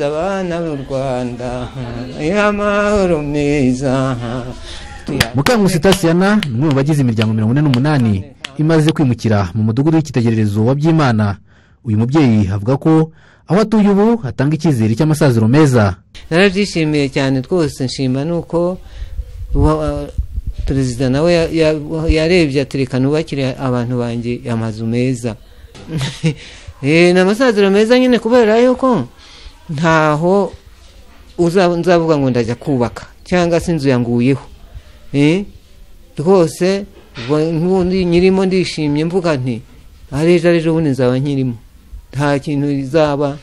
abana b'u rwanda y'amahoro meza mukangusi tasiyana ni umwe mu bagize imiryango mirongo ine n'umunani imaze kwimukira mu mudugudu w'icyitegererezo wa byimana uyu mubyeyi avuga ko aho atuye ubu hatanga icyizere cy'amasaziro meza narabyishimiye cyane rwose nshima nuko perezida nawe yarebye atereka nubakire abantu banjye amazu meza ni amasaziro meza nyine kubera yuko ntaho nzavuga ngo ndajya kubaka cyangwa se inzu yanguyeho rwose n'ubundi nyirimo ndishimye mvuga nti ejo ari ejo bundi nzaba nkirimo nta kintu izaba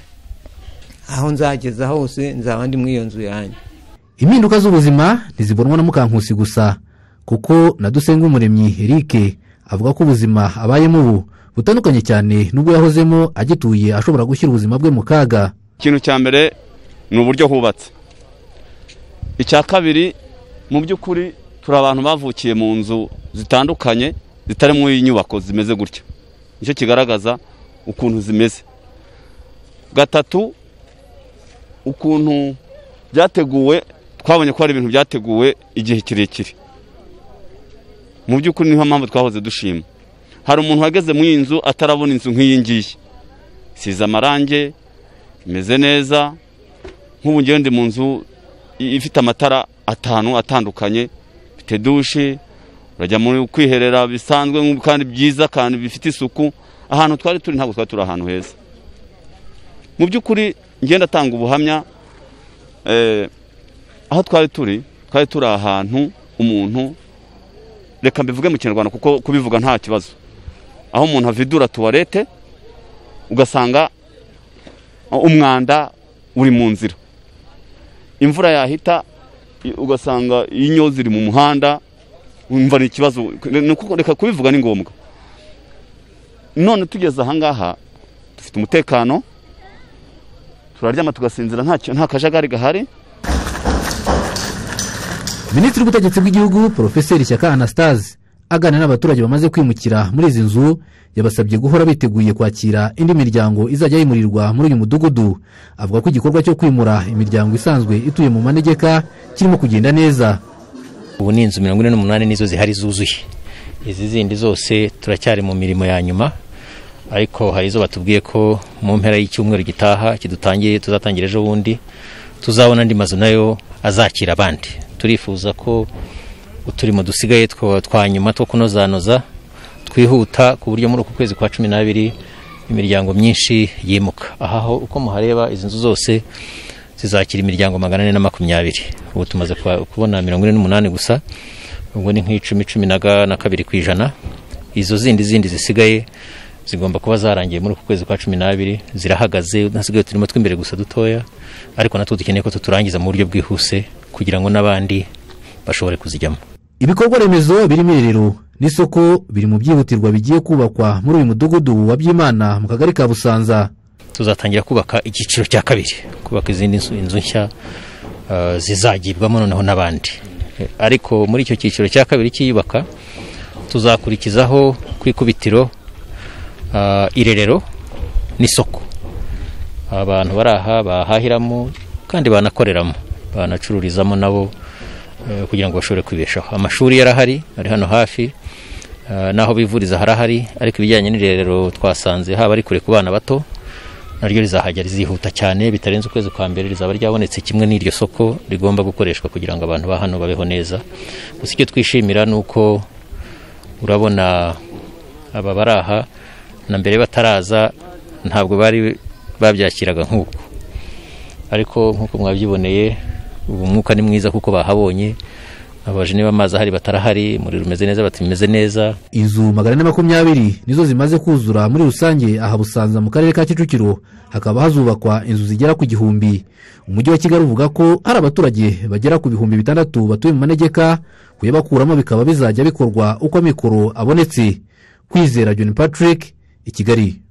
aho nzageza hose nzaba ndi muri iyo nzu yanjye impinduka z'ubuzima ntizibonwa na mukankusi gusa kuko na umuremyi eric avuga ko ubuzima abayemo ubu butandukanye cyane n'ubwo yahozemo agituye ashobora gushyira ubuzima bwe mu kaga ikintu cya mbere ni uburyo hubatse icya kabiri mu by'ukuri turi abantu bavukiye mu nzu zitandukanye zitari muri nyubako zimeze gutya nicyo kigaragaza ukuntu zimeze gatatu ukuntu byateguwe twabonye ko hari ibintu byateguwe igihe kirekire mu by'ukuri niyo mpamvu twahoze dushima hari umuntu wageze muri iyi nzu atarabona inzu nk'iyi ngiyi isize amarange imeze neza nk'ubu ngewe ndi mu nzu ifite amatara atanu atandukanye bite dushe urajya mu kwiherera bisanzwe kandi byiza kandi bifite isuku ahantu twari turi ntabwo twari turi ahantu heza mu by'ukuri ngenda atanga ubuhamya aho twari turi twari turi ahantu umuntu reka mbivuge mu kinyarwanda kuko kubivuga nta kibazo aho umuntu avidura tuwarete ugasanga umwanda uri mu nzira imvura yahita ugasanga inyo ziri mu muhanda wumva ni ikibazo reka kubivuga ni ngombwa none tugeze ahangaha dufite umutekano turaryama tugasinzira nta kajagari gahari minisitiri w'ubutegetsi bw'igihugu porofeseri shyaka anastase aganira n'abaturage bamaze kwimukira muri izi nzu yabasabye guhora biteguye kwakira indi miryango izajya yimurirwa muri uyu mudugudu avuga ko igikorwa cyo kwimura imiryango isanzwe ituye mu manegeka kirimo kugenda neza ubu ni inzu mirongo ine n'umunani nizo zihari zuzuye izi zindi zose turacyari mu mirimo ya nyuma ariko hari izo batubwiye ko mu mpera y'icyumweru gitaha kidutangiye tuzatangira ejo bundi tuzabona andi mazu nayo azakira abandi turifuza ko uturimo dusigaye twa nyuma two kunozanoza twihuta ku buryo muri uku kwezi kwa cumi n'abiri imiryango myinshi yimuka aha uko muhareba izi nzu zose zizakira imiryango magana ane na makumyabiri ubu tumaze kubona mirongo ine n'umunani gusa ubwo ni nk'icumi cumi na kabiri ku ijana izo zindi zindi zisigaye zigomba kuba zarangiye muri uku kwezi kwa cumi n'abiri zirahagaze hasigaye uturimo tw'imbere gusa dutoya ariko natwo dukeneye ko tuturangiza mu buryo bwihuse kugira ngo n'abandi bashobore kuzijyamo ibikorwa remezo birimo irerero n'isoko biri mu byihutirwa bigiye kubakwa muri uyu mudugudu wa byimana mu kagari ka busanza tuzatangira kubaka icyiciro cya kabiri kubaka izindi nzu nshya zizagibwamo noneho n'abandi ariko muri icyo cyiciro cya kabiri cyiyubaka tuzakurikizaho ku ikubitiro irerero n'isoko abantu bari aha bahahiramo kandi banakoreramo banacururizamo nabo kugira ngo bashobore kwibeshaho amashuri yarahari ari hano hafi n'aho bivuriza harahari ariko ibijyanye n'irerero twasanze haba ari kure ku bana bato naryo rizahajya rizihuta cyane bitarenze ukwezi kwa mbere rizaba ryabonetse kimwe n'iryo soko rigomba gukoreshwa kugira ngo abantu ba hano babeho neza gusa icyo twishimira ni uko urabona aba bari aha na mbere bataraza ntabwo bari babyakiraga nk'uko ariko nk'uko mwabyiboneye ubu umwuka ni mwiza kuko bahabonye abaje niba amazi ahari batarahari umuriro umeze neza batameze neza inzu magana ane makumyabiri nizo zimaze kuzura muri rusange aha busanza mu karere ka kicukiro hakaba hazubakwa inzu zigera ku gihumbi umujyi wa kigali uvuga ko hari abaturage bagera ku bihumbi bitandatu batuye mu manegeka kuyabakuramo bikaba bizajya bikorwa uko amikoro abonetse kwizera john patrick i kigali